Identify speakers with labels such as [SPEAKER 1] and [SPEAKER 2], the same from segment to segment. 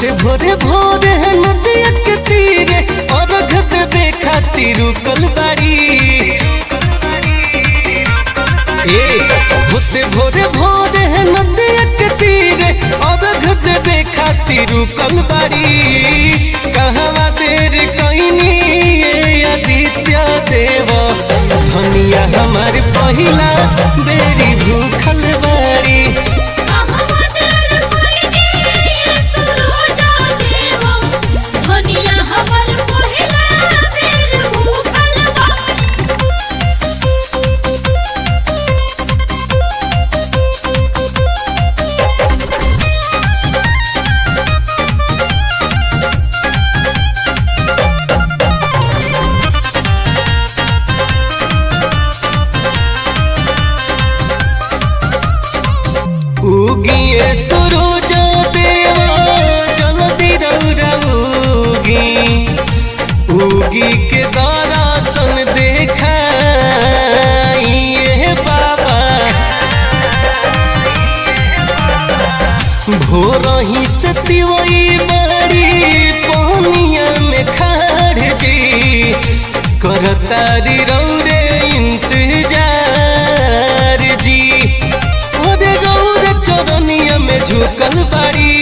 [SPEAKER 1] होते भोरे भोरे नदिया के तीरे और देवे खातिर रुकल बाड़ी ए होते भोरे भोरे नदिया के तीरे और देवे खातिर रुकल बाड़ी कहवा देर कइनी ये आदित्य देव धनिया हमार पहिला बेरी भूखल बाड़ी
[SPEAKER 2] कहवा देर कइनी ये सुरोजा देव धनिया हमर पहिला बेर भूखल बाड़ी
[SPEAKER 1] उगिए सुरुज देवा जल्दी रौरा उगी उगी के दर्शन देखाइए बाबा भोर ही से तिवई बड़ी पानिया में खाड़ जी करतारी रौरे इंतजार जी अरे गौर चरनिया में झुकल बाड़ी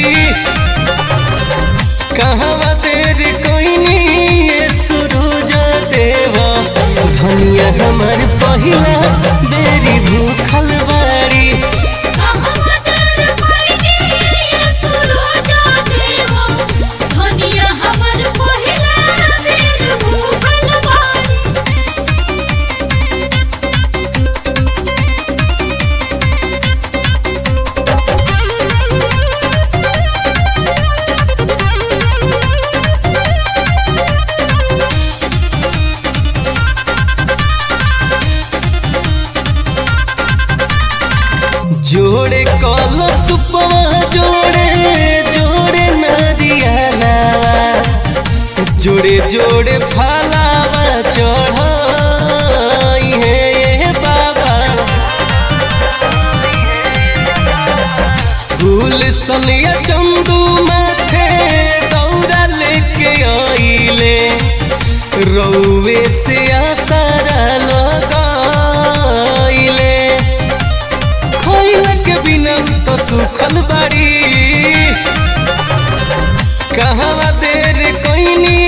[SPEAKER 1] कहवा देर कोइनी ये सुरुज देवा धनिया हमर पहिला बेरी भूखल बाड़ी
[SPEAKER 2] कहवा देर कइनी ये सुरोजा देव धनिया हमर पहिला बेर भूखल बाड़ी
[SPEAKER 1] जोड़े कल सुपवा जोड़े जोड़े नारियला जोड़े जोड़े फलावा चढ़ाई है ये बाबा फूल सनिया चंदू माथे दौड़ा लेके आइले रौवे से आसारा लगाइले खोइला के बिना तो सुखल बाड़ी कहवा देर कोइनी